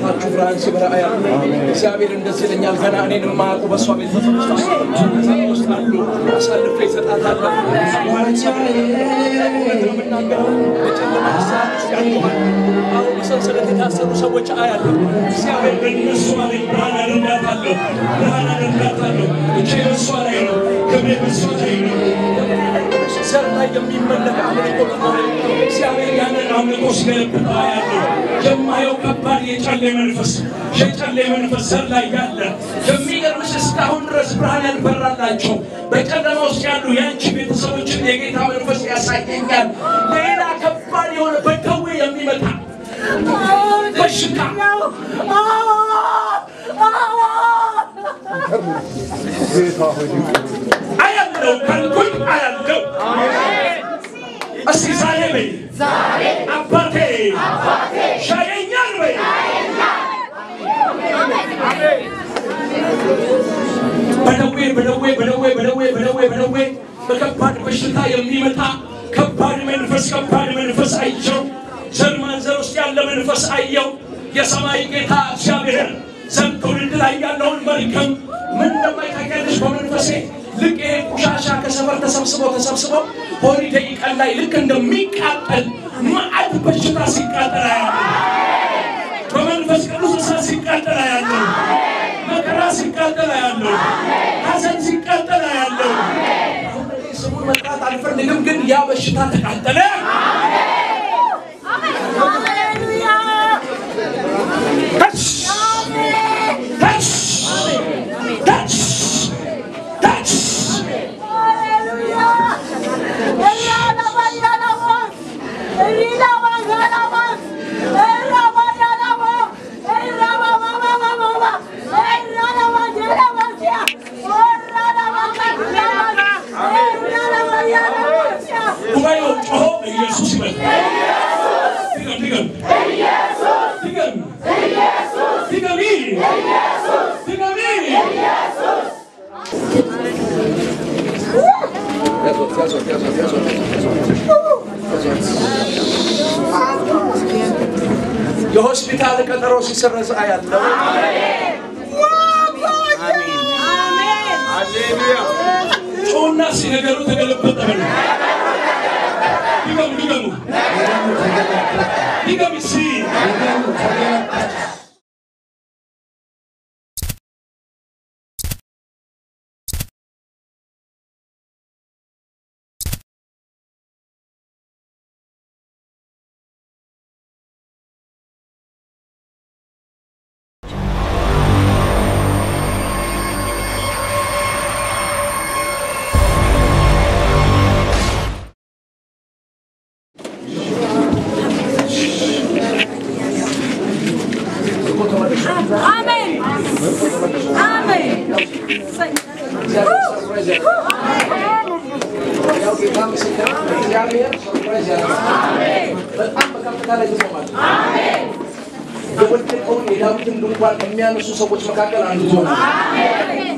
በህይወታችሁ ብርሃን ሲበራ ያለ እግዚአብሔር እንደዚህ ይለኛል። ገና እኔን የማያውቁ በእሷ ቤት ውስጥ አሉ። አሳልፌ እሰጣታለሁ። የምናገረው በጨለማ ሰዓት ውስጥ ያለዋል። አሁን በሰንሰለት የታሰሩ ሰዎች አያለሁ። እግዚአብሔር በእነሱ ላይ ብርሃን አደርጋታለሁ፣ ብርሃን አደርጋታለሁ። እጄ በእሷ ላይ ነው፣ ክብሬ በእሷ ላይ ነው። ዘር ላይ የሚመለክ አምልኮ ነው። እግዚአብሔር ያንን አምልኮ ሲገለብጥ አያለሁ። የማየው ከባድ የጨሌ መንፈስ የጨሌ መንፈስ ዘር ላይ ያለ የሚገርምሽ እስካሁን ድረስ ብርሃን ያልበራላቸው በጨለማ ውስጥ ያሉ የአንቺ ቤተሰቦችን የጌታ መንፈስ ያሳየኛል። ሌላ ከባድ የሆነ በደዌ የሚመጣ በሽታ አያለው ካልኩኝ አያለው። እስኪ ዛሬ በይ አባቴ ሻየኛል በይ በደዌ በደዌ በደዌ በደዌ በደዌ በደዌ በከባድ በሽታ የሚመጣ ከባድ መንፈስ ከባድ መንፈስ አየው። ዘር ማንዘር ውስጥ ያለ መንፈስ አየው። የሰማይ ጌታ እግዚአብሔር ዘር ትውልድ ላይ ያለውን መርገም ምን እንደማይታቀልሽ በመንፈሴ ልክ ይሄ ቆሻሻ ከሰፈር ተሰብስበው ተሰብስበው ሆሊዴይ ቀን ላይ ልክ እንደሚቃጠል መዓት በሽታ ሲቃጠል አያለሁ። በመንፈስ ቅዱስ እሳት ሲቃጠል አያለሁ። መከራ ሲቃጠል አያለሁ። ሐዘን ሲቃጠል አያለሁ። አሁን እኔ ስሙን መጥራት አልፈልግም፣ ግን ያ በሽታ ተቃጠለ። ተች ተች ተች ተች ጉባኤው ጮሆ ኢየሱስ ይበል። ድገም ድገም ድገም ድገሚ ድገሚ የሆስፒታል ቀጠሮ ሲሰረዝ አያለው። ጮና ሲነገሩ ተገለበጠ በሉ። ድገሙ ድገሙ ድገም ሲ Amen. Amen. ያው ጌታ ምስክር ነው። እግዚአብሔር ሰርፕራይዝ ያደርጋል። በጣም በከፍታ ላይ ትቆማል። የወደቀውን የዳዊትን ድንኳን ከሚያነሱ ሰዎች መካከል አንዱ ትሆናል።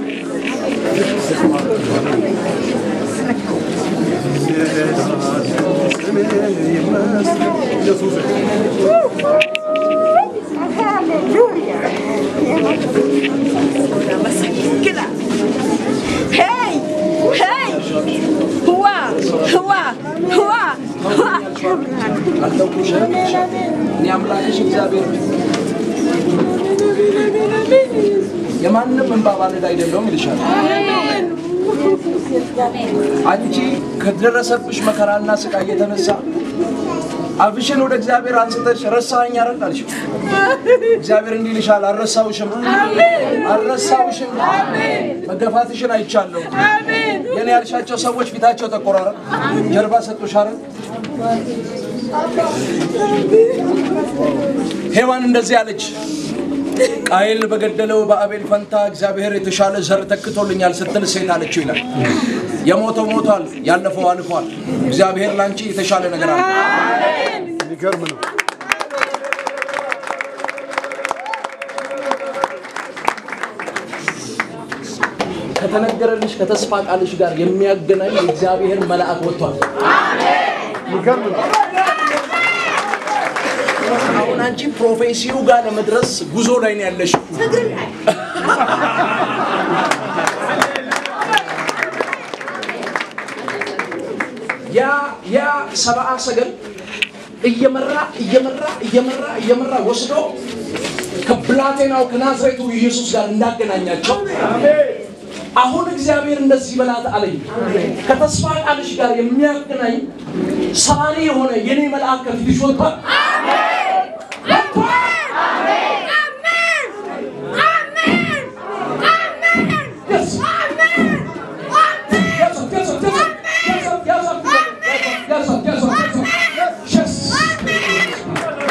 Hey! Hey! Hua! Hua! Hua! Hua! አልተውኩሽም። እኔ አምላክሽ እግዚአብሔር ነኝ። የማንም እንባ ባልዳ አይደለሁም ይልሻል። አንቺ ከደረሰብሽ መከራና ስቃይ የተነሳ አፍሽን ወደ እግዚአብሔር አንስተሽ ረሳኸኝ አይደል አልሽው። እግዚአብሔር እንዲህ ይልሻል፣ አልረሳሁሽም፣ አልረሳሁሽም። መገፋትሽን አይቻለሁ። የኔ ያልሻቸው ሰዎች ፊታቸው ተቆራረ፣ ጀርባ ሰጡሽ አይደል? ሔዋን እንደዚህ አለች፣ ቃየል በገደለው በአቤል ፈንታ እግዚአብሔር የተሻለ ዘር ተክቶልኛል ስትል ሴት አለችው ይላል። የሞተው ሞቷል፣ ያለፈው አልፏል። እግዚአብሔር ላንቺ የተሻለ ነገር አለ። የሚገርም ነው። ከተነገረልሽ ከተስፋ ቃልሽ ጋር የሚያገናኝ የእግዚአብሔር መልአክ ወጥቷል። የሚገርም ነው። አሁን አንቺ ፕሮፌሲው ጋር ለመድረስ ጉዞ ላይ ነው ያለሽው። ያ ያ ሰብአ ሰገል እየመራ እየመራ እየመራ እየመራ ወስዶ ከብላቴናው ከናዝሬቱ ኢየሱስ ጋር እንዳገናኛቸው አሁን እግዚአብሔር እንደዚህ በላት አለኝ። ከተስፋ ቃልሽ ጋር የሚያገናኝ ሰባሪ የሆነ የኔ መልአክ ከፊትሽ ወጥቷል። Yes. Yes, sir, yes, sir, yes, sir. Yes, sir, yes, sir. Yes, sir, yes, sir, yes, sir. Yes.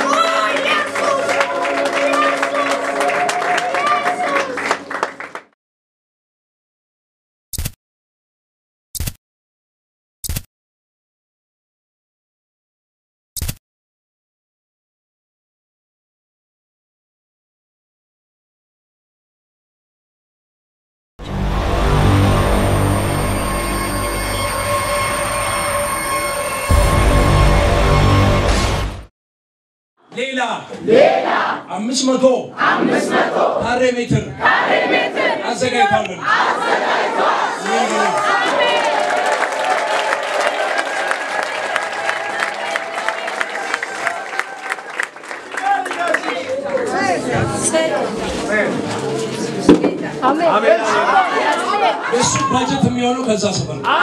ሌላ አምስት መቶ ካሬ ሜትር አዘጋጅቷለን። የእሱ ባጀት የሚሆነው ከዛ ሰፈር ነው።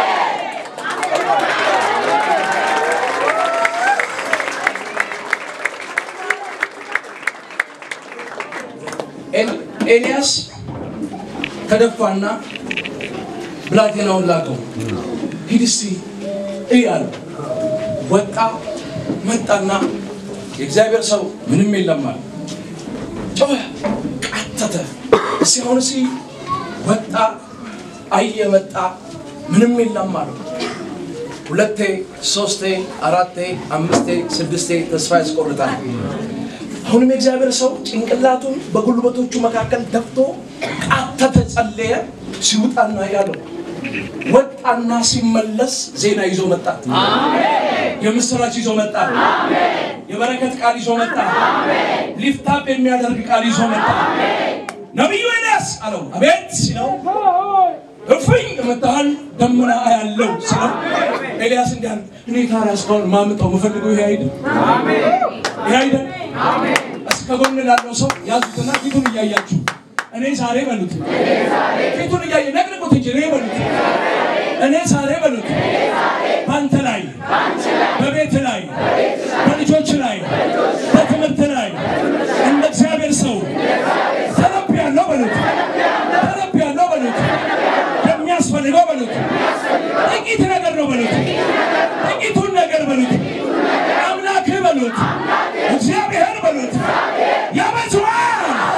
ኤል- ኤልያስ ተደፋና ብላቴናውን ላከው። ሂድ እስቲ እይ አለው። ወጣ መጣና የእግዚአብሔር ሰው ምንም የለም አለ። ጮኸ፣ ቃተተ። እስቲ አሁን እስቲ ወጣ፣ አየ፣ መጣ፣ ምንም የለም አለው። ሁለቴ፣ ሶስቴ፣ አራቴ፣ አምስቴ፣ ስድስቴ ተስፋ ያስቆርጣል። አሁንም የእግዚአብሔር ሰው ጭንቅላቱን በጉልበቶቹ መካከል ደፍቶ ቃተተ፣ ጸለየ። ሲውጣና ያለው ወጣና ሲመለስ ዜና ይዞ መጣ። የምስራች ይዞ መጣ። የበረከት ቃል ይዞ መጣ። ሊፍታፕ የሚያደርግ ቃል ይዞ መጣ። ነቢዩ ኤልያስ አለው አቤት ሲለው እፍኝ መታሃል ደመና አያለው ሲለው ኤልያስ እንዲህ አለ እኔ ታዲያ እስካሁን ማምጠው የምፈልገው ይሄ አይደል ይሄ አይደል እስከ ጎን ላለው ሰው ያዙትና ፊቱን እያያችሁ እኔ ዛሬ በሉት ፊቱን እያየ ነቅንቁት እንጂ እኔ በሉት እኔ ዛሬ በሉት በአንተ ላይ በቤት ላይ በልጆች ላይ በትምህርት ላይ እንደ እግዚአብሔር ሰው ተነብያለሁ በሉት ተነብያለሁ በሉት የሚያስፈልገው በሉት ጥቂት ነገር ነው በሉት ጥቂቱን ነገር በሉት አምላክህ በሉት እግዚአብሔር በሉት ያበዛዋል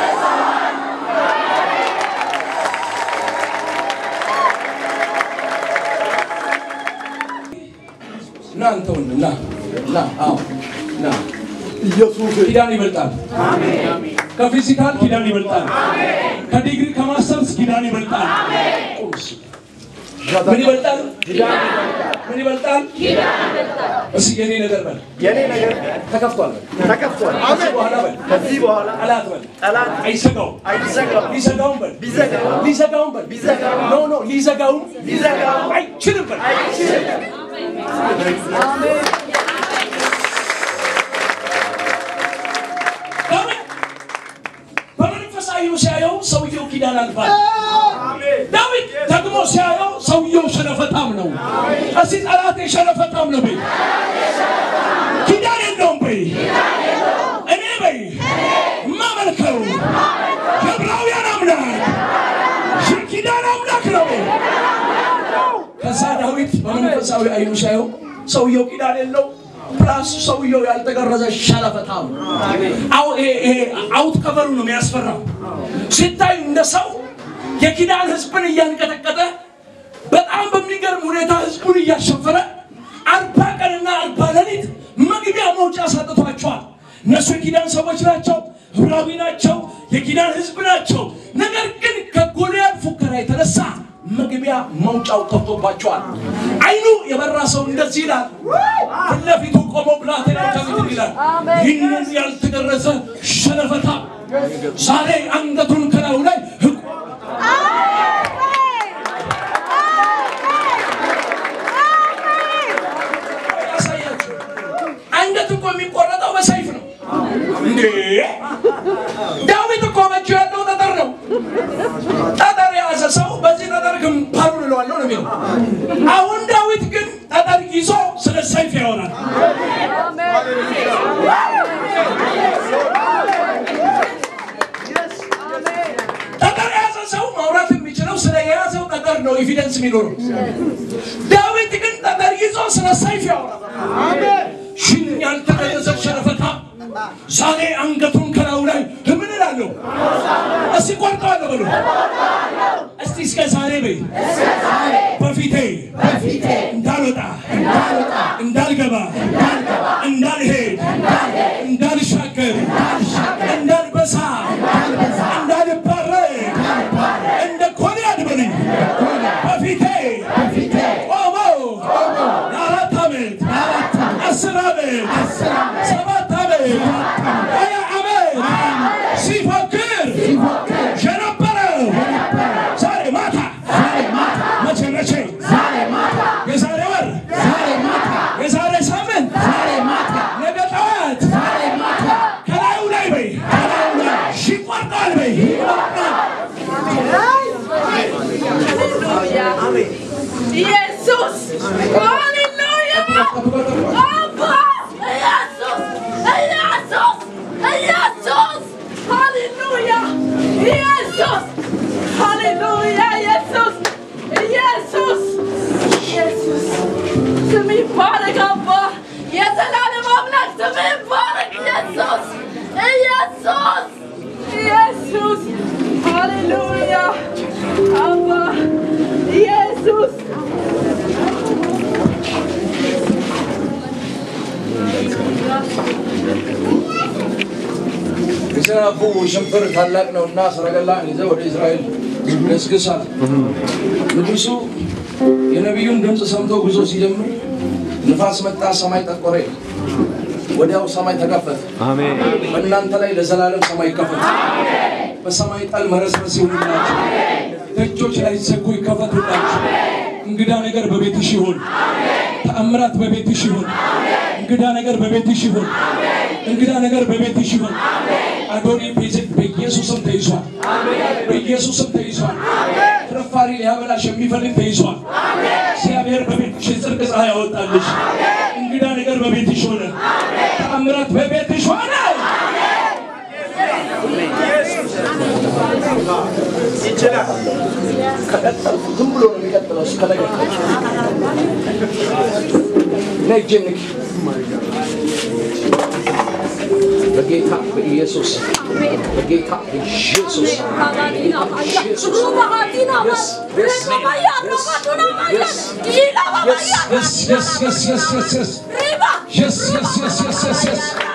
ና አንተ ወንድ ና ና አዎ ና ኢየሱስ ኪዳን ይበልጣል ከፊዚካል ኪዳን ይበልጣል ከዲግሪ ከማስተርስ ኪዳን ይበልጣል ቁም እስኪ። ምን ይበልጣል ምን ይበልጣል እስኪ የኔ ነገር በል የኔ ነገር ተከፍቷል በል ተከፍቷል። ከዚህ በኋላ በል ከዚህ በኋላ ጠላት በል ጠላት አይሰጋውም አይዘጋም። ሊዘጋውም በል ቢዘጋው ሊዘጋውም በል ቢዘጋው ኖ ኖ ሊዘጋውም ሊዘጋው አይችልም በል ለምን በመንፈሳዊው ሲያየው ሰውየው ኪዳን አልፏል ዳዊት ደግሞ ሲያየው ሰውየው ሸለፈታም ነው እስቲ ጠላቴ ሸለፈታም ነው በይ ኪዳን የለውም በይ እኔ በይ የማመልከው የዕብራውያን አምላክ የኪዳን አምላክ ነው ከዛ ዳዊት በመንፈሳዊ አይኑ ሲያየው ሰውየው ኪዳን የለው ፕላስ ሰውየው ያልተገረዘ ሸለፈታም አው ይሄ ይሄ አውት ከቨሩ ነው የሚያስፈራው ሲታይ እንደ ሰው የኪዳን ህዝብን እያንቀጠቀጠ በጣም በሚገርም ሁኔታ ህዝቡን እያሸፈረ አርባ ቀንና አርባ ሌሊት መግቢያ መውጫ ሰጥቷቸዋል። እነሱ የኪዳን ሰዎች ናቸው፣ ዕብራዊ ናቸው፣ የኪዳን ህዝብ ናቸው። ነገር ግን ከጎልያድ ፉከራ የተነሳ መግቢያ መውጫው ጠፍቶባቸዋል። አይኑ የበራ ሰው እንደዚህ ይላል። ፊት ለፊቱ ቆሞ ብላቴና ከፊት ይላል። ይህንን ያልተገረዘ ሸለፈታ ዛሬ አንገቱን ከላዩ ላይ ህቁ ያሳያችሁ። አንገት እኮ የሚቆረጠው በሰይፍ ነው እንዴ! ዳዊት እኮ በእጁ ያለው ጠጠር ነው። ጠጠር የያዘ ሰው በዚህ ጠጠር ግንባሩን እለዋለሁ ነው የሚለው። አሁን ዳዊት ግን ጠጠር ይዞ ስለ ሰይፍ ያወራል። ጠጠር የያዘ ሰው ማውራት የሚችለው ስለ የያዘው ጠጠር ነው ኤቪደንስ የሚኖረው። ዳዊት ግን ጠጠር ይዞ ስለ ሰይፍ ያወራል። ሽን ያልተገረዘ ሸረፈታ ዛሬ አንገቱን ከላዩ ላይ ምን እላለሁ? እስቲ ቆርጠዋለሁ በሉ። እስቲ እስከ ዛሬ በይ በፊቴ እንዳልወጣ እንዳልገባ እንዳልሄድ እንዳልሻገር እንዳልበሳ እንዳልባረር እንደ ኮንያድ በሉኝ በፊቴ ቆሞ ለአራት ዓመት አስር ዓመት ሰባት ዓመት ሀያ ዓመት ሲፎክር የነበረው ዛሬ ማታ መቼ መቼ የዛሬ ወር የዛሬ ሳምንት ነገ ጠዋት ከላዩ ላይ በይ ይቆርጣል በይ ኢየሱስ ሃሌሉያ አባ ኢየሱስ ኢየሱስ ኢየሱስ ሃሌሉያ ኢየሱስ ሃሌሉያ ኢየሱስ ኢየሱስ ኢየሱስ ስም ይባረክ አባ የዘላለም አምላክ ስም ይባረክ ኢየሱስ ኢየሱስ ኢየሱስ ሃሌሉያ አባ ኢየሱስ የሰናፉ ሽንፍር ታላቅ ነውና ሰረገላን ይዘው ወደ እስራኤል ገስግሳል። ንጉሡ የነቢዩን ድምፅ ሰምቶ ጉዞ ሲጀምር ንፋስ መጣ፣ ሰማይ ጠቆረ። ወዲያው ሰማይ ተከፈተ። በእናንተ ላይ ለዘላለም ሰማይ ይከፈት። በሰማይ ጠል መረስረስ ይሁንላችሁ። ደጆች ላይ ዘጉ ይከፈቱላችሁ። እንግዳ ነገር በቤትሽ ይሁን። ተአምራት በቤትሽ ይሁን። እንግዳ ነገር በቤትሽ ይሁን። እንግዳ ነገር በቤትሽ ይሁን። አዶኒ ቤዝን በኢየሱስም ተይዟል። በኢየሱስም ተይዟል። ፍርፋሪ ሊያበላሽ የሚፈልግ ተይዟል። እግዚአብሔር በቤትሽ የጽድቅ ፀሐይ ያወጣልሽ። እንግዳ ነገር በቤትሽ ሆነ። ተአምራት በቤትሽ ሆነ። ከቀጠልኩ ዝም ብሎ ነው የሚቀጥለው እስከ ነገ ነይ እጄን ንኪ። በጌታ በኢየሱስ በጌታ በኢየሱስ Yes, yes, yes, yes, yes, yes. Yes, yes, yes, yes, yes, yes.